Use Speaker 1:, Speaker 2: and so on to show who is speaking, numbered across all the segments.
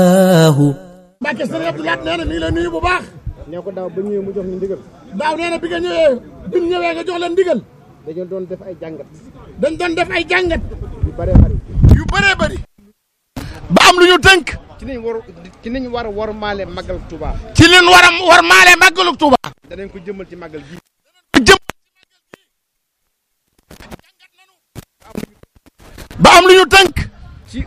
Speaker 1: Mbacke sëriñ Abdou Lahad nee na mi ngi lay nuyu bu baax.
Speaker 2: nee ko daaw ba ñëwee mu jox ñu ndigal.
Speaker 1: daaw nee na bi nga ñëwee bi mu ñëwee nga jox leen ndigal.
Speaker 2: dañoo doon def ay jàngat.
Speaker 1: dañ doon def ay jàngat.
Speaker 2: yu bëree bëri.
Speaker 1: yu bëree bëri. ba am lu ñu tënk.
Speaker 2: ci niñ war ci niñ war a war maale màggal Touba.
Speaker 1: ci liñ war a war maale màggalu Touba.
Speaker 2: danañ ko jëmmal ci màggal gi.
Speaker 1: jëm. ba am lu ñu tënk.
Speaker 2: ci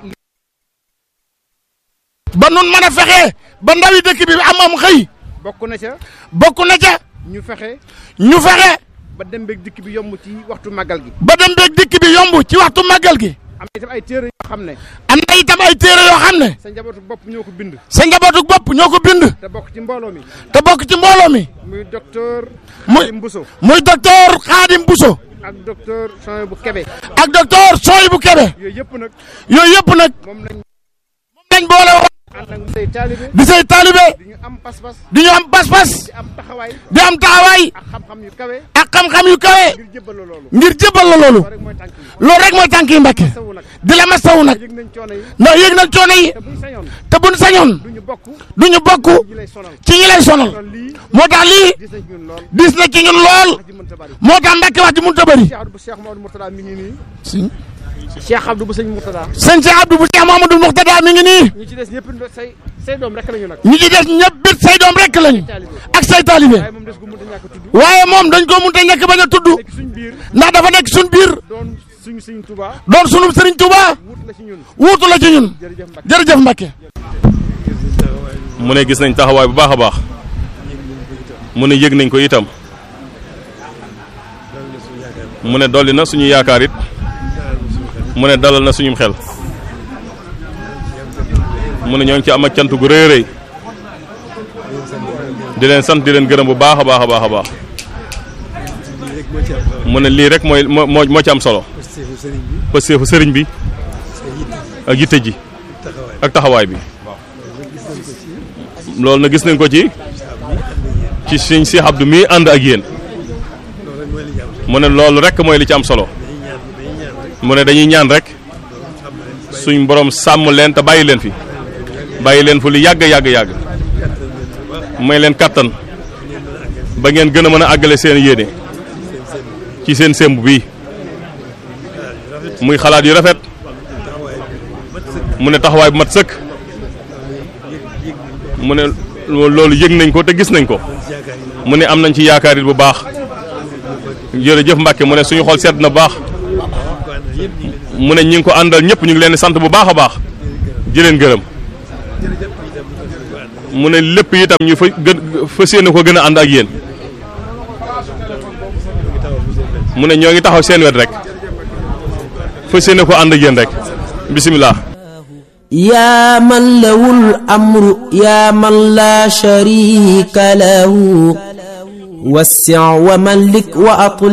Speaker 1: ba nun mën a fexe ba ndawi dëkk bi am am xëy.
Speaker 2: bokk na ca.
Speaker 1: bokk na ca.
Speaker 2: ñu fexe.
Speaker 1: ñu fexe.
Speaker 2: ba dem beeg dikk bi yomb ci waxtu màggal gi.
Speaker 1: ba dem beeg dikk bi yomb ci waxtu màggal gi.
Speaker 2: am na itam ay téere yoo xam ne.
Speaker 1: am na itam ay téere yoo xam ne.
Speaker 2: sa njabootu bopp ñoo ko bind.
Speaker 1: sa njabootu bopp ñoo ko bind.
Speaker 2: te bokk ci mbooloo mi.
Speaker 1: te bokk ci mbooloo mi.
Speaker 2: muy docteur.
Speaker 1: muy
Speaker 2: Xaadim Bousso.
Speaker 1: muy docteur Khadim Bousso.
Speaker 2: ak docteur Sonia bu Kebe.
Speaker 1: ak docteur Soy bu Kebe.
Speaker 2: yooyu yëpp nag.
Speaker 1: yooyu yëpp nag
Speaker 2: moom lañ
Speaker 1: moom lañ boole woon.
Speaker 2: ànd ak say taalibe.
Speaker 1: di say taalibe.
Speaker 2: di ñu am pas-pas.
Speaker 1: di ñu am pas-pas.
Speaker 2: di am taxawaay.
Speaker 1: di am taxawaay.
Speaker 2: ak xam-xam yu kawe.
Speaker 1: ak xam-xam yu kawe.
Speaker 2: ngir jébbal la loolu.
Speaker 1: ngir jébbal la loolu.
Speaker 2: loolu rek mooy tànk yi.
Speaker 1: loolu rek mooy tànk yi Mbàkke.
Speaker 2: sawu nag.
Speaker 1: di la masawu nag.
Speaker 2: yëg nañ coono yi.
Speaker 1: ndax yëg nañ coono yi.
Speaker 2: te buñ sañoon.
Speaker 1: te buñ sañoon.
Speaker 2: du ñu bokk.
Speaker 1: du ñu bokk
Speaker 2: ñi lay sonal.
Speaker 1: ci ñi lay sonal.
Speaker 2: kon lii
Speaker 1: moo tax lii
Speaker 2: gis nañ ñun lool.
Speaker 1: dis na ci ñun lool.
Speaker 2: wax ji mënta bari.
Speaker 1: moo tax Mbàkke wax ji mënut a bëri.
Speaker 2: Cheikh Abdou Cheikh Mamadou Mourtada mi ngi nii.
Speaker 1: sëñ
Speaker 2: Cheikh Abdou bu sëñ Mourtada.
Speaker 1: Cheikh Abdou bu Cheikh Mamadou Mourtada mi ngi nii.
Speaker 2: ñi ci des ñëpp say say doom rek lañu nag.
Speaker 1: ñi ci des ñëpp bit say doom rek lañu. ak say taalibe.
Speaker 2: waaye moom des gu mënta ñàkk a tudd.
Speaker 1: waaye moom dañ ko mënut a ñàkk bañ a tudd.
Speaker 2: nekk suñ biir.
Speaker 1: ndax dafa nekk suñ biir.
Speaker 2: doon suñu suñ Touba.
Speaker 1: doon sunu Sëriñ Tuuba.
Speaker 2: wut la ci ñun.
Speaker 1: wuutu la ci ñun.
Speaker 2: jërëjëf Mbacke.
Speaker 1: jërëjëf Mbacke.
Speaker 3: mu ne gis nañ taxawaay bu baax a baax mu ne yëg nañ ko itam mu ne dolli na suñu yaakaar it mu ne dalal na suñum xel mu ne ñoo ngi ci am ak cant gu rëy a rëy di leen sant di leen gërëm bu baax a baax a baax a baax mu ne lii rek mooy moo moo moo ci am solo pësteefu sëriñ bi ak yitte ji ak taxawaay bi loolu na gis nañ ko ci ci sëñ Cheikh Abdou mii ànd ak yéen mu ne loolu rek mooy li ci am solo mu ne dañuy ñaan rek suñ borom sàmm leen te bàyyi leen fi bàyyi leen fu lu yàgg yàgg yàgg may leen kattan ba ngeen gën a mën a àggale seen yéene ci seen sémb bii muy xalaat yu rafet mu ne taxawaay bu mat sëkk mu ne loolu yëg nañ ko te gis nañ ko mu ne am nañ ci yaakaar it bu baax jërëjëf Mbacke mu ne suñu xol sedd na bu baax mu ne ñi ngi ko àndal ñëpp ñu ngi leen di sant bu baax a baax di leen gërëm mu ne lépp itam ñu fa gën fas yéene ko gën a ànd ak yéen mu ne ñoo ngi taxaw seen wet rek fas yéene ko ànd ak yéen rek bisimilah.
Speaker 4: يا من له الأمر يا من لا شريك له وسع وملك وأطل